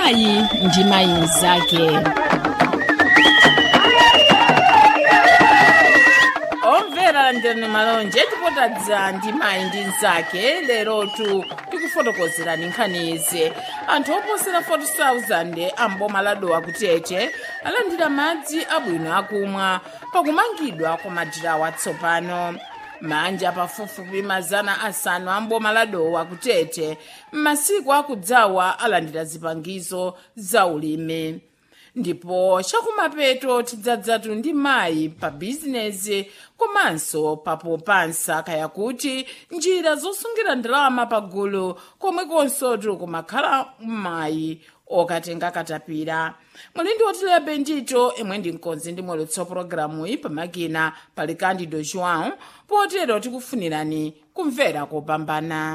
mayi ndi mayi mnzake omvera ndene malonje tipotadza ndi mayi ndi mnzake lerotu tikufotokozerani nkhani izi anthu oposera 40,000 amboma ladowa kutete alandira madzi abwino akumwa pakumangidwa kwa madirawo atsopano manja pafupifupi mazana asanu amboma ladowa kutete m'masiku akudzawa alandira zipangizo za ulimi ndipo chakumapeto tidzadzatu ndi mayi pa bizinezi komanso papopansa kaya kuti njira zosungira ndalama pagulu komwe konsotu kumakhala mayi okatenga katapira muli ndi otilepe ndito imwe ndi mkonzi ndi mwelutso pologalamu iyi pamakina pali candido joão potero tikufunirani kumvera kopambana